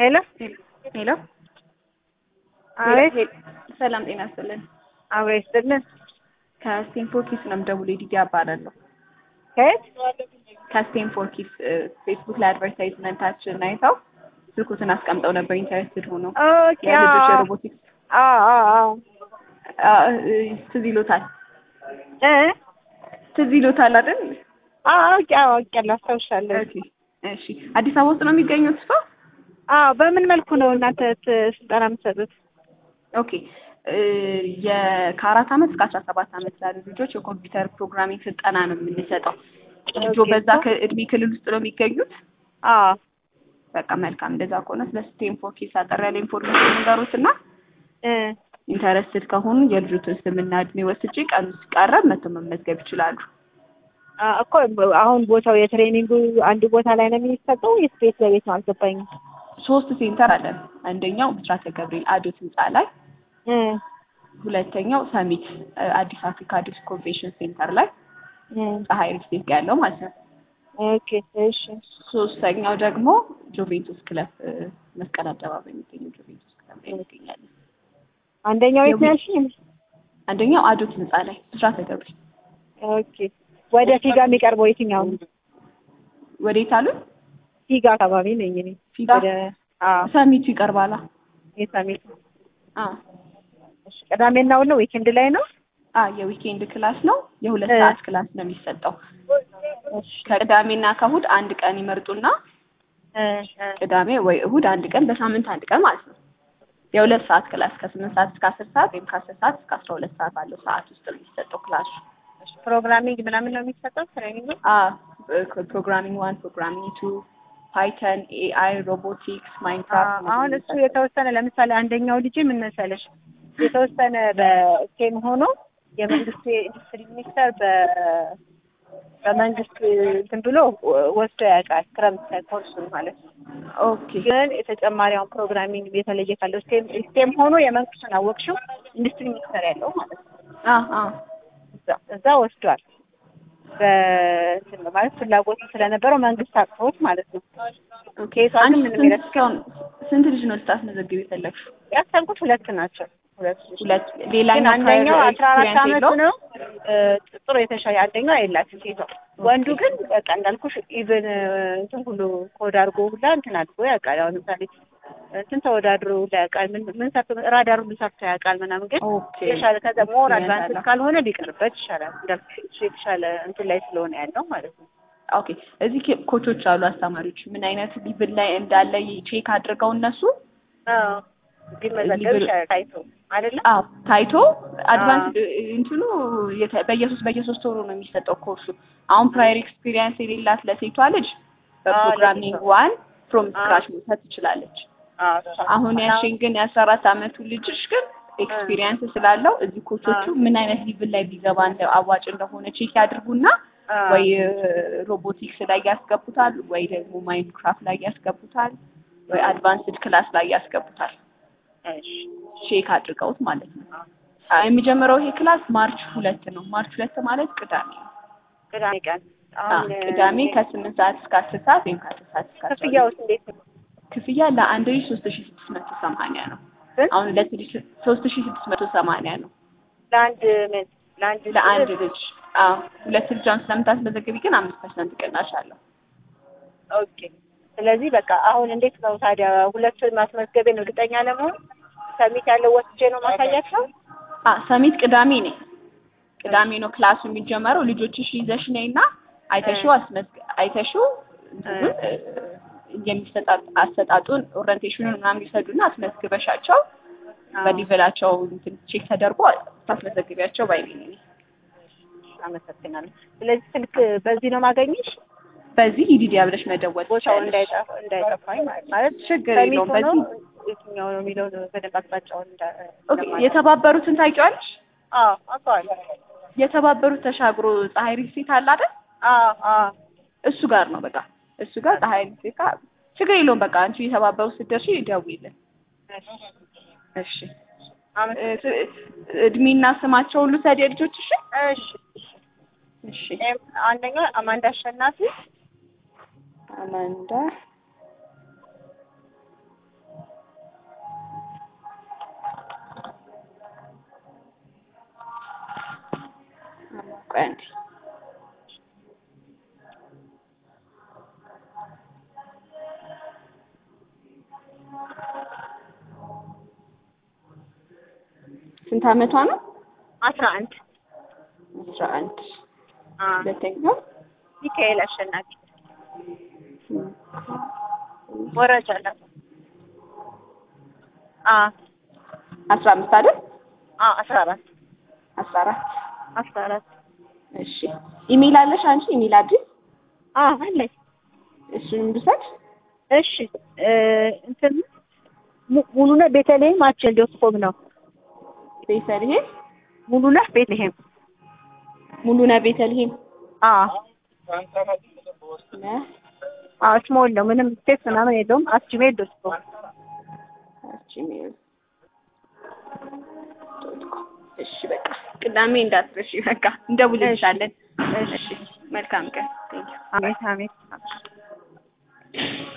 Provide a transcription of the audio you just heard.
ሄሎ ሄሎ አቤት ሰላም ጤና ይስጥልን። አብሮ ይስጥልን። ከስቴንፎርድ ኪድስ ነው የምደውለው። ዲዲ እባላለሁ። ከየት? ከስቴንፎርድ ኪድስ ፌስቡክ ላይ አድቨርታይዝመንታችን አይተው ስልኩትን አስቀምጠው ነበር ኢንተረስትድ ሆኖ ኦኬ የልጆች አዎ የሮቦቲክስ አዎ አዎ አ- እ- ትዝ ይሎታል እ ትዝ ይሎታል አይደል? አዎ አውቄ አዎ አውቄያለሁ አስታውሻለሁ። ኦኬ እሺ። አዲስ አበባ ውስጥ ነው የሚገኙት እሷ? አዎ በምን መልኩ ነው እናንተ ት- ስልጠና የምትሰጡት? ኦኬ እ የከአራት ዓመት እስከ አስራ ሰባት ዓመት ላሉ ልጆች የኮምፒውተር ፕሮግራሚንግ ስልጠና ነው የምንሰጠው። ልጆ ኦኬ። በዛ ከ- እድሜ ክልል ውስጥ ነው የሚገኙት። አዎ በቃ መልካም። እንደዛ ከሆነ ስለ ስቴንፎርድ ኪድስ አጠር ያለ ኢንፎርሜሽን ንገሩት እና እ ኢንተረስትድ ከሆኑ የልጆትን ስምና እድሜ ወስጄ ቀኑ ሲቃረብ መቶ መመዝገብ ይችላሉ። አ እኮ አሁን ቦታው የትሬኒንጉ አንድ ቦታ ላይ ነው የሚሰጠው ወይስ ቤት ለቤት ነው? አልገባኝም። ሶስት ሴንተር አለን። አንደኛው ብስራተ ገብርኤል አዶት ህንፃ ላይ፣ እ ሁለተኛው ሰሚት እ አዲስ አፍሪካ አዲስ ኮንቬንሽን ሴንተር ላይ እ ፀሐይ ሪልስቴት ጋር ያለው ማለት ነው። ኦኬ እሺ ሶስተኛው ደግሞ ጆቬንቱስ ክለብ እ መስቀል አደባባይ የሚገኘው ጆቬንቱስ ክለብ ላይ እንገኛለን። አንደኛው የት ነው ያልሽኝ? አንደኛው አዶት ህንፃ ላይ ብስራተ ገብርኤል። ኦኬ ወደ ፊጋ የሚቀርበው የትኛው ነው? ወዴት አሉ? ፊጋ አካባቢ ነኝ እኔ። ፊጋ ወደ አዎ ሰሚቱ ይቀርባላ። የሳሚት አ እሺ ቅዳሜና እሑድ ነው ዊኬንድ ላይ ነው? አ የዊኬንድ ክላስ ነው። የሁለት እ ሰዓት ክላስ ነው የሚሰጠው። እሺ ከቅዳሜና ከእሑድ አንድ ቀን ይመርጡና እ እ ቅዳሜ ወይ እሑድ አንድ ቀን በሳምንት አንድ ቀን ማለት ነው። የሁለት ሰዓት ክላስ ከስምንት ሰዓት እስከ አስር ሰዓት ወይም ከአስር ሰዓት እስከ አስራ ሁለት ሰዓት ባለው ሰዓት ውስጥ ነው የሚሰጠው ክላሱ። ፕሮግራሚንግ ምናምን ነው የሚሰጠው ትሬኒንግ? አ ፕሮግራሚንግ ዋን፣ ፕሮግራሚንግ ቱ፣ ፓይተን፣ ኤአይ፣ ሮቦቲክስ፣ ማይንክራፍት አሁን እሱ የተወሰነ ለምሳሌ አንደኛው ልጅ ምን መሰለሽ የተወሰነ በስቴም ሆኖ የመንግስት የኢንዱስትሪ ሚኒስቴር በ በመንግስት እንትን ብሎ ወስዶ ያውቃል ክረምት ላይ ኮርሱን ማለት ነው። ኦኬ ግን የተጨማሪ አሁን ፕሮግራሚንግ የተለየ ካለው ስቴም ስቴም ሆኖ የመንግስቱን አወቅሽው ኢንዱስትሪ ሚኒስቴር ያለው ማለት ነው አ አ እዛ እዛ ወስዷል። በእንትን ነው ማለት ፍላጎቱ ስለነበረው መንግስት አቅፎት ማለት ነው። ኦኬ ኬቷ ግን አንቺ ምንም ስንት ይረስ እስካሁን ስንት ልጅ ነው ልታስመዘግብ የፈለግሽው? ያሰብኩት ሁለት ናቸው። ሁለት ልጆች ሁለት ግን ሌላኛው አንደኛው prior አስራ አራት experience አመቱ የለውም? ነው እ ጥሩ የተሻለ አንደኛው የላትም ሴቷ። ወንዱ ግን በቃ እንዳልኩሽ ኢቭን እንትን ሁሉ ኮድ አድርጎ ሁላ እንትን አድርጎ ያውቃል። አሁን ለምሳሌ እንትን ተወዳድሮ ሁላ ያውቃል። ምን ምን ሰርቶ ራዳር ሁሉ ሰርቶ ያውቃል ምናምን። ግን ኦኬ የተሻለ ከዛ ሞር experience አድቫንስ አለው። ካልሆነ ቢቀርበት ይሻላል። እንዳልኩሽ እሱ የተሻለ እንትን ላይ ስለሆነ ያለው ማለት ነው። ኦኬ እዚህ ኬ- ኮቾች አሉ አስተማሪዎች ምን አይነት ሊብል ላይ እንዳለ ቼክ አድርገው እነሱ አዎ ቢመዘገብ ሊብል- ይሻላል ታይቶ አይደለ? አዎ ታይቶ አድቫንስ እንትኑ የተ- በየሶስት በየሶስት ወሩ ነው የሚሰጠው ኮርሱ። አሁን ፕራየር ኤክስፒሪየንስ የሌላት ለሴቷ ልጅ በፕሮግራሚንግ ለሴቷ። ዋን ፍሮም አዎ። ስክራች መውሰድ ትችላለች። አዎ እሷ አሁን ያልሽኝ ግን የአስራ አራት አመቱ ልጅሽ ግን ኤክስፒሪየንስ ስላለው እዚህ ኮቾቹ ምን አይነት ሊብል ላይ ቢገባ እንደ አዋጭ እንደሆነ ቼክ ያድርጉና አዎ። ወይ ሮቦቲክስ ላይ ያስገቡታል፣ ወይ ደግሞ ማይንክራፍት ላይ ያስገቡታል፣ ወይ አድቫንስድ ክላስ ላይ ያስገቡታል። እሺ ቼክ አድርገውት ማለት ነው። አ- የሚጀምረው ይሄ ክላስ ማርች ሁለት ነው። ማርች ሁለት ማለት ቅዳሜ ነው። ቅዳሜ ቀን አ፣ አሁን ቅዳሜ ከስምንት ሰዓት እስከ አስር ሰዓት ወይም ከአስር ሰዓት እስከ አስራ ሁለት ክፍያውስ እንዴት ነው? ክፍያ ለአንድ ልጅ ሶስት ሺ ስድስት መቶ ሰማንያ ነው። ስንት? አሁን ሁለት ልጅ ሶስት ሺ ስድስት መቶ ሰማንያ ነው ለአንድ ምን ለአንድ ለአንድ ልጅ። አዎ ሁለት ልጅ አሁን ስለምታስመዘግቢ ግን አምስት ፐርሰንት ቅናሽ አለው። ኦኬ። ስለዚህ በቃ አሁን እንዴት ነው ታዲያ ሁለቱን ማስመዝገቤን እርግጠኛ ለመሆን ሰሚት ያለው ወስጄ ነው ማሳያቸው? አ ሰሚት ቅዳሜ ነው። ቅዳሜ ነው ክላሱ የሚጀመረው። ልጆችሽ ይዘሽ ነይና አይተሽው አስመዝግ አይተሽው እንትኑን እ፣ የሚሰጣጥ አሰጣጡን ኦሪንቴሽኑን ምናምን ይሰዱና አስመዝግበሻቸው በሊቨላቸው እንትን ቼክ ተደርጎ ታስመዘግቢያቸው ባይ ነኝ እኔ። አመሰግናለሁ። ስለዚህ ስልክ በዚህ ነው ማገኘሽ? በዚህ ሂዲዲያ ብለሽ መደወል ቦታው ትችያለሽ። እንዳይጠፋ እንዳይጠፋኝ ማለት ማለት ችግር ሰሚት የለውም። ሆኖ በዚህ የትኛው ነው የሚለውን በደንብ አቅጣጫውን እንዳ ኦኬ። ለማለት። የተባበሩትን ታውቂዋለሽ? አዎ አውቀዋለሁ። የተባበሩት ተሻግሮ ፀሐይ ሪልስቴት አለ አይደል? አዎ አዎ እሱ ጋር ነው በቃ እሱ ጋር ፀሐይ ሪልስቴት ጋር ችግር የለውም። በቃ አንቺ የተባበሩት ስትደርሺ ደውይልን። እሺ እሺ አመሰግናለሁ። እ- እድሜና ስማቸው ሁሉ ሰድ ልጆችሽ? እሺ እሺ ኤም- አንደኛው አማንዳ አሸናፊ አማንዳ ቆይ አንዴ ስንት አመቷ ነው? አስራ አንድ አስራ አንድ አ ሁለተኛው ሚካኤል አሸናፊ ወራጅ አላት። አ አስራ አምስት አይደል? አ አስራ አራት አስራ አራት አስራ አራት እሺ ኢሜል አለሽ አንቺ ኢሜል አድሬስ አ አለኝ። እሱንም ልውሰድ እሺ እ እንትን mu- ሙሉነህ ቤተልሔም አቸል ዶት ኮም ነው። ቤተልሔም ሙሉነህ ቤተልሔም ሙሉነህ ቤተልሔም አ ነህ አ ስሞል ነው ምንም ስፔስ ምናምን የለውም። አት ጂሜል ዶት ኮም ጂሜል ዶት ኮም እሺ በቃ ቅዳሜ እንዳትረሺ በቃ እንደውልልሻለን እሺ መልካም ቀን ቴንኪው አሜን አሜን